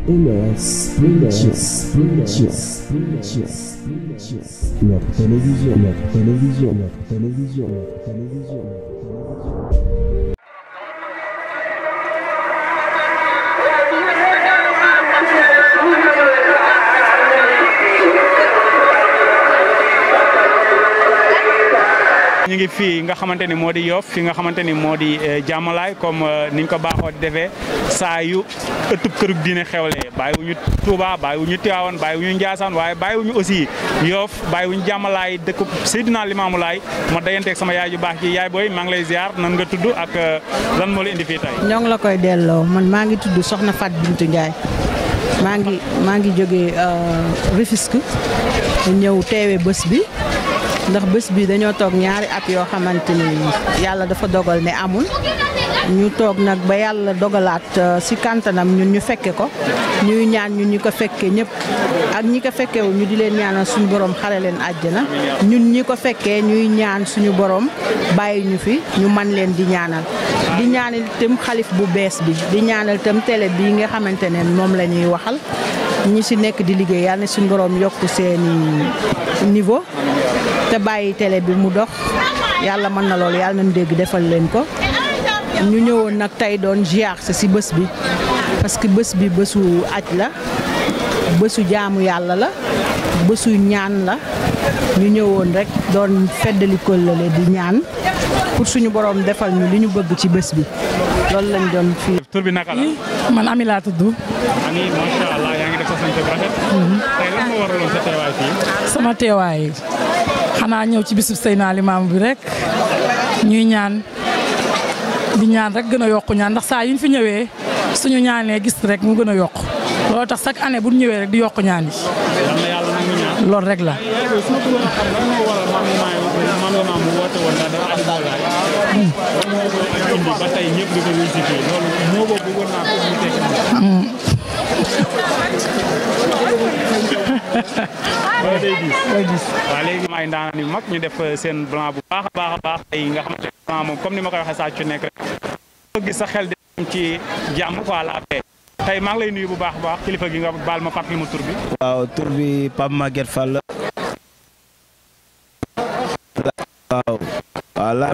MS Pictures, Pictures, Pictures, Pictures. Notre télévision, notre télévision, notre télévision, notre télévision, notre télévision. ñu ngi fii nga xamante ni moo di Yoff fi nga xamante ni moo di jàmmalaay comme niñ ko baaxoo di defee saa yu ëttub kërug diine xewlee bàyyiwuñu Touba bàyyiwuñu Tivaouane bàyyiwuñu Ndiassane waaye bàyyiwuñu aussi Yoff bàyyiwuñu jàmmalaay dëkk Seydina Limaamu Laay ma dayanteeg sama yaay ju baax ji yaay booy maa ngi lay ziar nan nga tudd ak lan moo la indi fii tey. ñoo ngi la koy delloo man maa ngi tudd Soxna Fat Bintu Ndiaye maa ngi maa ngi jógee Rufisque ñëw teewe bés bi ndax bés bi dañoo toog ñaari at yoo xamante ni yàlla dafa dogal ne amul ñu toog nag ba yàlla dogalaat si kantanam ñun ñu fekke ko ñuy ñaan ñun ñu ko fekkee ñëpp ak ñi ko fekkewu ñu di leen ñaanal suñu borom xare leen àjjana ñun ñi ko fekkee ñuy ñaan suñu borom bàyyi ñu fi ñu man leen di ñaanal di ñaanal itam xalif bu bees bi di ñaanal itam télé bii nga xamante ne moom la ñuy waxal ñi si nekk di liggéey yàlla na suñu borom yokk seeni niveau te bàyyi télé bi mu dox yàlla mën na loolu yàlla nañu dégg defal leen ko ñu ñëwoon nag tey doon ziar si bés bi parce que bés bi bésu aj la bésu jaamu yàlla la bésu ñaan la ñu ñëwoon rek doon feddali kóllële di ñaan pour suñu borom defal ñu li ñu bëgg ci bés bi loolu lañ doon fii. tur bi naka la. man Ami laa tudd. Ami macha allah yaa ngi def sa sant bu rafet. tey lan moo waraloon sa teewaay fii. sama teewaay xanaa ñëw ci bisub Seydina Limaamu bi rek ñuy ñaan di ñaan rek gën a yokku ñaan ndax saa yu ñu fi ñëwee suñu ñaanee gis rek mu gën a yokku loolu tax chaque année bu ñu ñëwee rek di yokku ñaan yi. yal na yàlla nangu ñaan. loolu rek la. yaay booy su ma bëggoon a xam lan moo waral maam maam maam mu woote woon ndax dafa adi boolaay. lan moo ko indi ba tey ñëpp di ko visité loolu moo boobu bëggoon naa ko mu tekki wala day diis day diis. waaw léegi ay ndaanaan yu mag ñu def seen blanc bu baax a baax a baax tey nga xamante ne blanc moom comme ni ma koy waxee saa ci nekk rek soo gis sa xel di dem ci jàmm quoi la paix tey maa ngi lay nuyu bu baax a baax kilifa gi nga baal ma fàttali ma tur bi. waaw tur bi Pape Maguette Fall waaw waaw la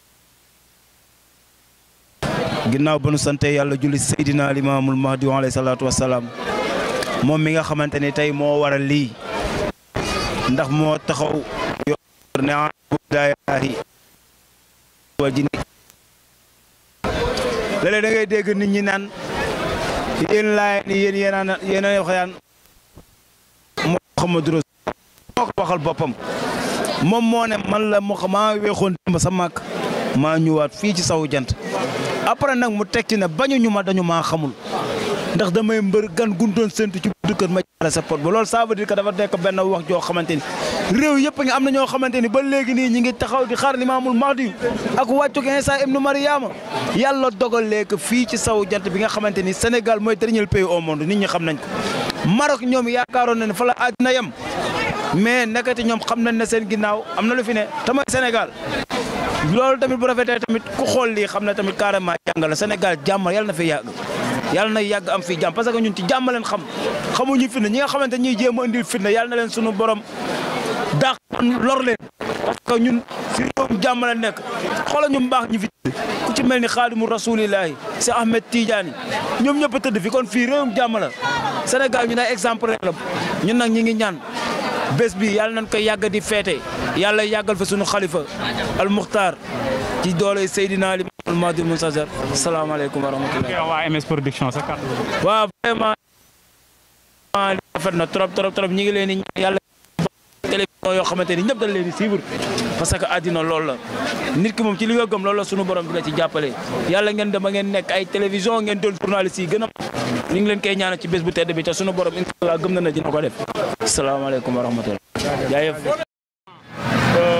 ginnaaw ba nu sante yàlla julli Seydina Limaamul Mahdi alayhi salaatu wasalaam moom mi nga xamante ni tey moo waral lii ndax moo taxaw yor ne budaayahi wa jini léeg-léeg da ngay dégg nit ñi naan yéen laay ni yéen yéen a yéen a xayaan moo Muhammadu Rasul moo ko waxal boppam moom moo ne man la moo maa weexoon démb sa màkk maa ñëwaat fii ci sawu jant après nag mu teg ci ne bañu ñu ma dañu maa xamul ndax damay mbër gan gundoon séntu ci buddu kër ma jaare sa pot ba loolu ça veut dire que dafa nekk benn wax joo xamante ni réew yëpp nga am na ñoo xamante ni ba léegi nii ñi ngi taxaw di xaar limaamul mahdi ak wàccug Isa ibnu Mariama yàlla dogal léegi fii ci sawu jant bi nga xamante ni Sénégal mooy dernier pays au monde nit ñi xam nañ ko Maroc ñoom yaakaaroon na ne fa la àddina yem mais nekkati ñoom xam nañ ne seen ginnaaw am na lu fi ne te mooy Sénégal loolu tamit bu rafetee tamit ku xool lii xam ne tamit carrément jàng la Sénégal jàmm yàlla na fi yàgg yàlla na yàgg am fii jàmm parce que ñun ci jàmm leen xam xamuñu fitna ñi nga xamante ñuy jéem a indil fitna yàlla na leen sunu borom daax lor leen parce que ñun si réewum jàmm la nekk xoolal ñu mbaax ñu fi ku ci mel ni xaadimu rasulillahi si Ahmed Tidiane ñoom ñëpp a tëdd fi kon fii réewum jàmm la Sénégal ñu ne exemple la ñun nag ñi ngi ñaan bés bi yàlla nañ koy yàgg di feete yàlla yàggal fa sunu xalifa al muxtaar ci doole Seydina Ali al Mahdi Muntazar salaamaaleykum wa rahmatulah. ok waa MS production sa kàddu waaw vraiment li rafet na trop trop trop ñi ngi leen di ñaan yàlla télévision yoo xamante ni ñëpp dañ leen di suivre parce que àddina loolu la nit ki moom ci li nga gëm loolu la sunu borom di la ci jàppale yàlla ngeen dem ba ngeen nekk ay télévision ngeen doon journaliste yi gën a ñu ngi leen koy ñaanal ci bés bu tedd bi te sunu borom incha allah gëm na na dina ko def salaamaaleykum wa rahmatulah jaayëf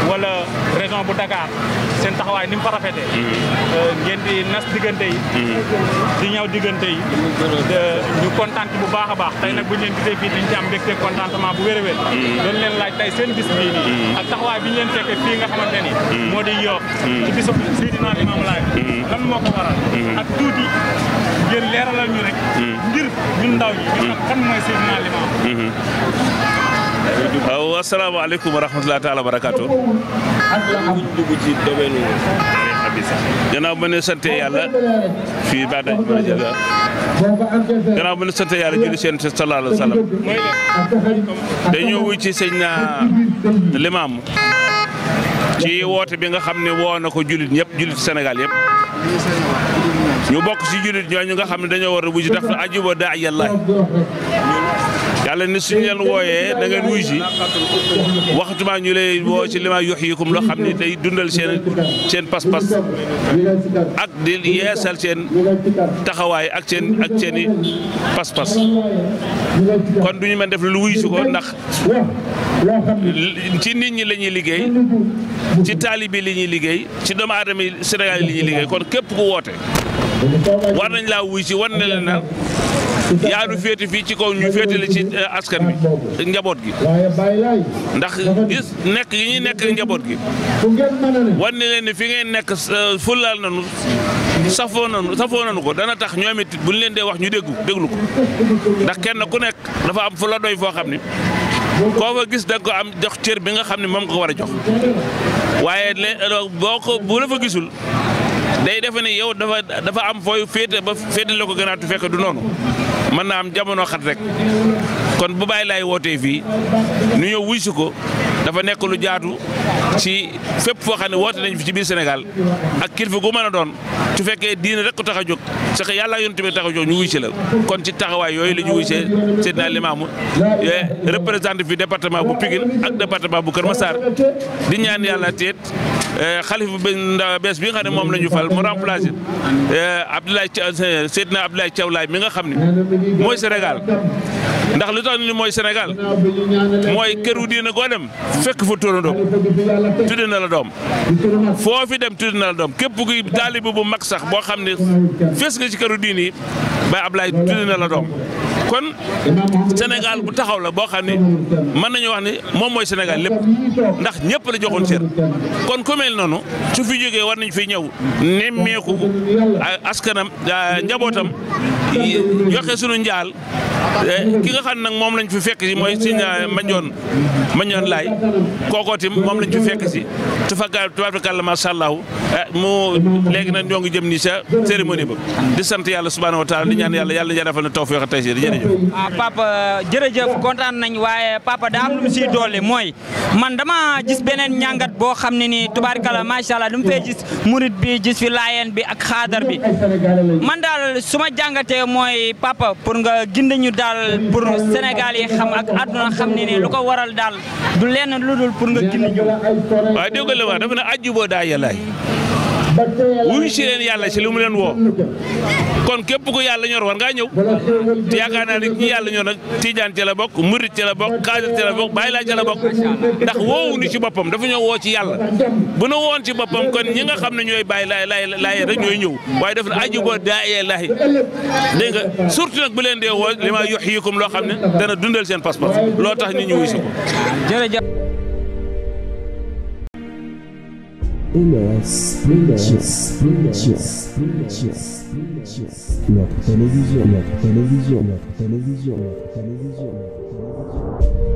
wala région bu Dakar seen taxawaay ni mu fa rafetee ngeen di nas diggante yi di ñëw diggante yi de ñu kontaan ci bu baax a baax tey nag bu ñu leen gisee fii dañ ci am mbégte contentement bu wér a wér doon leen laaj tey seen bis bii nii ak taxawaay bi ñu leen fekkee fii nga xamante ni moo di Yoff ci bisu Seydina Limaamu Laay lan moo ko waral ak tuuti ngeen leeralal ñu rek ngir ñun ndaw ñi ñu xam kan mooy Seydina Limaamu waaw asalaamaaleykum wa rahmatulah taala wa barakaatu. dugg ci domaine tarixa bi sax. gannaaw ba ne sant yàlla fii ba daj mën a jël gannaaw ba ne sant yàlla julli seen sallallahu alayhi wa sallam dañoo wuy ci sëñ na limaam ci woote bi nga xam ne woo na ko jullit ñëpp jullit Sénégal yëpp ñu bokk ci jullit ñooñu nga xam ne dañoo war a wuy ci tax ajuba daa yàlla yàlla ne suñu leen wooyee da ngeen wuy si waxtuma ñu lay woo ci li ma yox yikum loo xam ne day dundal seen seen pas-pas ak di yeesal seen taxawaay ak seen ak seen i pas-pas kon du ñu mën def lu wuy si ko ndax ci nit ñi la ñuy liggéey ci taalibi li ñuy liggéey ci doomu aadama yi Sénégal yi li ñuy liggéey kon képp ku woote war nañ laa wuy si war na leen na yaa nu féete fii ci kaw ñu féetale ci askan bi njaboot gi ndax gis nekk yi ñuy nekk njaboot gi wan ne leen ne fi ngeen nekk fulaal nanu safoo nanu safoo nanu ko dana tax ñoom it bu ñu leen dee wax ñu déggu déglu ko ndax kenn ku nekk dafa am fu la doy foo xam ne koo fa gis da nga ko am jox cër bi nga xam ne moom nga ko war a jox waaye boo ko bu la fa gisul day defe ne yow dafa dafa am fooy féete ba féete la ko gënaatu fekk du noonu mën naa am jamono xat rek kon bu bàyyi laay wootee fii nu ñëw wuy si ko dafa nekk lu jaatu ci fépp foo xam ne woote nañ fi ci biir Sénégal ak kilifa gu mën a doon su fekkee diine rek ko tax a jóg sax yàlla yonent bi tax a jóg ñu wuy si la kon ci taxawaay yooyu la ñu wuy see Seydina Limaamu représenté fi département bu Pikine ak département bu Kër Massar di ñaan yàlla teet xalifa bi bees bi nga xam ne moom la ñu fal mu remplacé Abdoulaye Seydina Abdoulaye Thiaw Laye mi nga xam ne mooy Sénégal ndax lu tax ni mooy Sénégal mooy këru diina goo dem fekk fa turandoom tudde na la doom foo fi dem tudde na la doom képp kuy taalibe bu mag sax boo xam ne fees nga ci këru diin yi Baye Ablaye tudde na la doom kon Sénégal bu taxaw la boo xam ne mën nañu wax ne moom mooy Sénégal lépp ndax ñëpp la joxoon cër kon ku mel noonu su fi jógee war nañ fi ñëw nemmeeku askanam njabootam joxe sunu njaal ki nga xam nag moom lañ fi fekk si mooy sëñ Mandione Mandione Laay kookoo tim moom lañ fi fekk si tufaka tubaarkalla macha allah mu léegi nag ñoo ngi jëm nii sa cérémonie ba di sant yàlla subhaanahu wa taala di ñaan yàlla yàlla defal na tawfiq ak taysiir jërëjëf. ah papa jërëjëf kontaan nañ waaye papa daa am lu mu siy dolli mooy man dama gis beneen ñàngat boo xam ne nii tubaarkalla macha allah du mu fee gis murit bi gis fi laayeen bi ak xaadar bi man daal su ma jàngatee mooy papa pour nga gindi ñu daal pour Sénégal yi xam ak àdduna xam ne nii lu ko waral daal du lenn lu dul pour nga gindi ñu. waaye dégg nga li wax dafa ne aju boo daa yàllaay wuyu si leen yàlla si lu mu leen woo kon képp ku yàlla ñor war ngaa ñëw te yaakaar naa ne ñi yàlla ñor nag Tijaan ca la bokk Murit ca la bokk Xaadir ca la bokk Baay Laay ca la bokk ndax woowu ni ci boppam dafa ñoo woo ci yàlla bu na woon ci boppam kon ñi nga xam ne ñooy Baay Laay Laay Laay rek ñooy ñëw waaye def na aju boo daa yàllaay dégg nga surtout nag bu leen dee woo li ma yox yikum loo xam ne dana dundal seen pas-pas loo tax nit ñu wuyu si ko jërëjëf. LS Pictures, Pictures, Pictures, Pictures. Notre télévision, notre télévision, notre télévision, notre télévision, notre télévision.